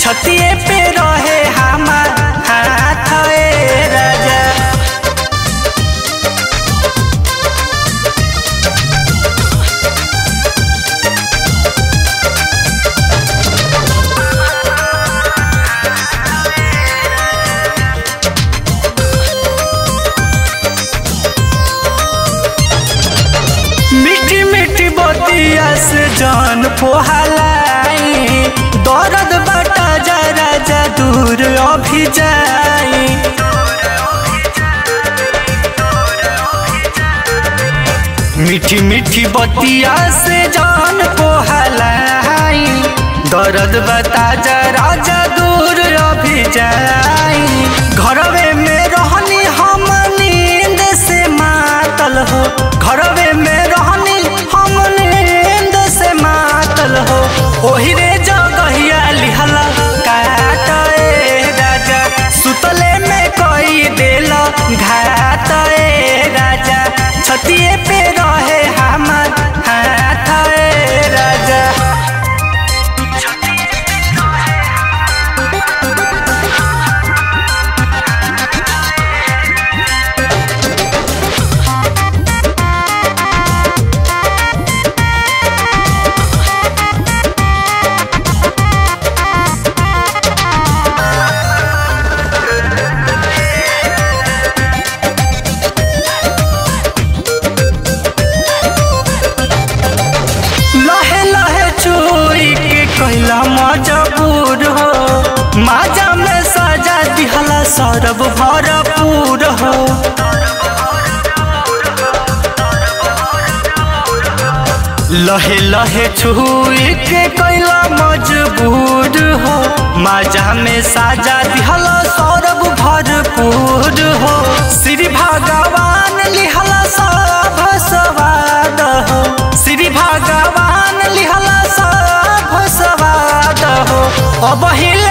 छतिए पे रहे हमार हाथ ए राजा मीठी मीठी बतिया से जान पोहलाई दर्द बटा जा राजा दूर अभी जाई मीठी मीठी बतिया से जान पोहलाई दर्द बता जा राजा दूर अभी जाई घरवे में रहनी हम नींद से मातल हो घरवे में रहनी हम नींद से मातल हो ओही रे जगहिया लिहला काट ए राजा सुतले में कोई देल घाट ए राजा छतिए पे रहे हमार हाथ ए राजा लहे लहे चोरी के कैला मजबूर हो माजा में सजा दिहला सरब भरपूर हो लहे लहे छुई के कैला मजबूर हो माजा में साजा दिहला सौरभ भरपूर हो श्री भगवान लिहला सब सवाद हो श्री भगवान लिहला सब सवाद हो अब हिल